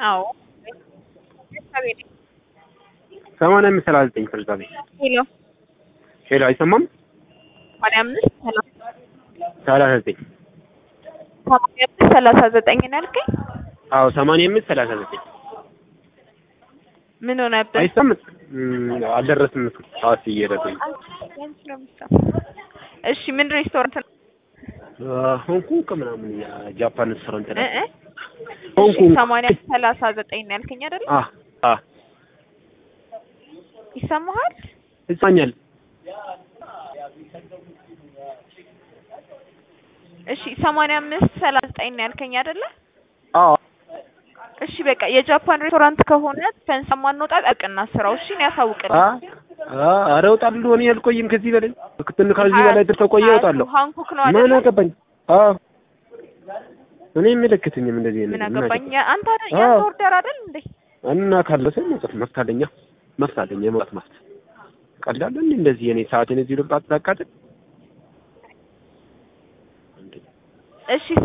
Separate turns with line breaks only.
አዎ
ሰማንያ አምስት ሰላሳ ዘጠኝ ፍርዛ ቤት
ሄሎ
ሄሎ አይሰማም
ሰማንያ አምስት ሰላሳ
ሰላሳ ዘጠኝ
ሰማንያ አምስት ሰላሳ ዘጠኝ ነው ያልከኝ?
አዎ ሰማንያ አምስት ሰላሳ ዘጠኝ
ምን ሆነብህ?
አይሰማም አልደረስም እሱ ሰዓት እየሄደብኝ
እሺ ምን ሬስቶራንት ነው?
ሆንኮንግ ምናምን የጃፓን ሬስቶራንት
እ
ነው
እ
ሆንኮንግ
ሰማንያ አምስት ሰላሳ ዘጠኝ ነው ያልከኝ አይደል?
አ አ
ይሰማሃል?
ይሰማኛል
እሺ ሰማንያ አምስት ሰላሳ ዘጠኝ ነው ያልከኝ አይደለ?
አዎ
እሺ በቃ የጃፓን ሬስቶራንት ከሆነ ፈንሳ ማንወጣ ጠቅና ስራው እሺ ነው ያሳውቅልኝ።
አ አ ኧረ እወጣለሁ እኔ አልቆይም ከዚህ በላይ ክትል ከዚህ በላይ ተቆየ እወጣለሁ
ሃንኮክ ነው
ምን
አይደለ?
አገባኝ አዎ እኔ የሚመለከተኝም እንደዚህ
ምን
አይነት
አገባኝ? አንተ አይደል
አዎ።
ያንተ ኦርደር አይደል እንዴ?
እና ካለሰ መጽፍ መፍት አለኛ መፍት አለኝ የመውጣት መፍት ቀላል እንዴ እንደዚህ የኔ ሰዓቴን እዚህ ልብጣት ላቃጥል
እሺ